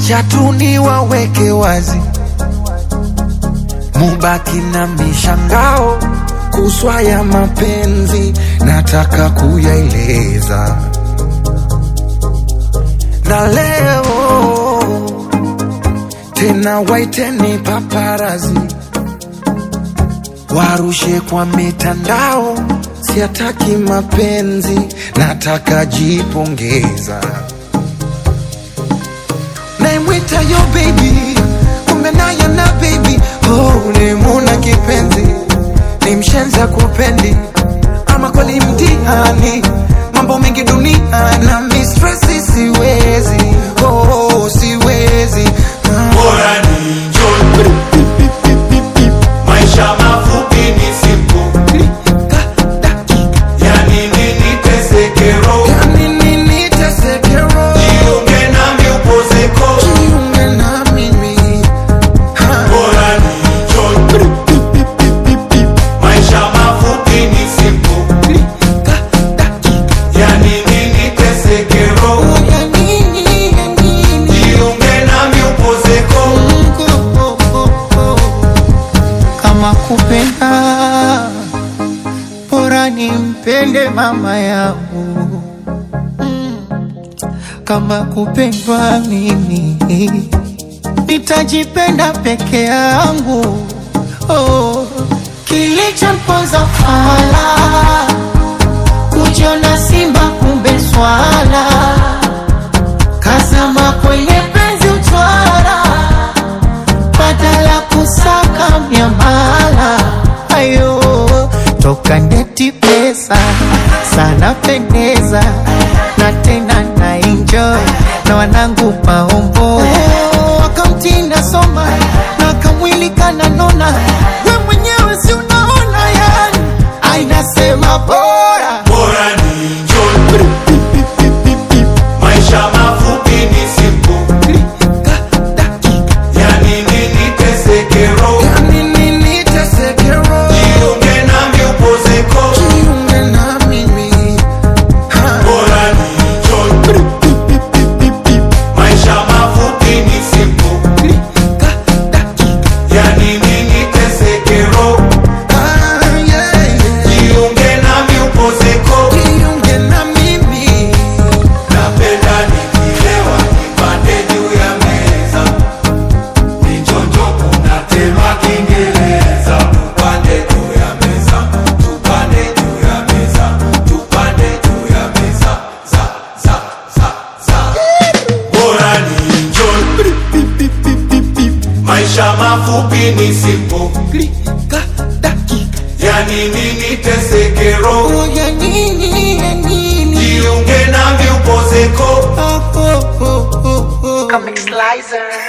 Wacha tu niwaweke wazi, mubaki na mishangao kuswa ya mapenzi, nataka kuyaeleza na leo tena, waiteni paparazi warushe kwa mitandao, siataki mapenzi, nataka jipongeza. Naimwita yo baby, kumbe nayo na baby, oh, ulimuna kipenzi, ni mshenza kupendi, ama kweli mtihani, mambo mengi dunia na mistresi, siwezi oh, siwezi ah. bora ni enjoy. Maisha mafupi ni simple, yani nini teseke roho, Yani nini teseke roho, jiunge nami upozeko. jiunge na mimi ha. Bora ni enjoy. Maisha mafupi ni simple, yani nini teseke roho, Ya nini, ya nini? jiunge nami upozeko. kama kupenda bora nimpende mama yangu kama kupendwa mimi nitajipenda peke yangu oh. kilichomponza fala kujiona simba kumbe swala kazama kwenye penzi utwara badala kusaka miamala ayo toka ndeti pesa sana pendeza na tena na enjoy na wanangu maombo wakamtinda soma na kamwili kananona we mwenyewe si unaona yani ainasema bora Bora ni enjoy. Maisha mafupi ni simple, yani nini teseke roho, Ya nini teseke roho, jiunge nami upozeko. jiunge na mimi ha. Bora ni enjoy. Maisha mafupi ni simple, yani nini teseke roho, Ah, yeah, yeah. jiunge nami upozeko. Jiunge na mimi Napenda nikilewa nipande juu ya meza, nichonjo kunatema Kiingereza. Tupande juu ya meza, tupande juu ya meza, tupande juu ya meza, za za za za. Bora ni enjoy, maisha mafupi ni simple, Klika, dakika. yani nini teseke roho, Oh, ya nini, ya nini? jiunge nami upozeko. Oh, oh, oh, oh, oh. Comic Slicer.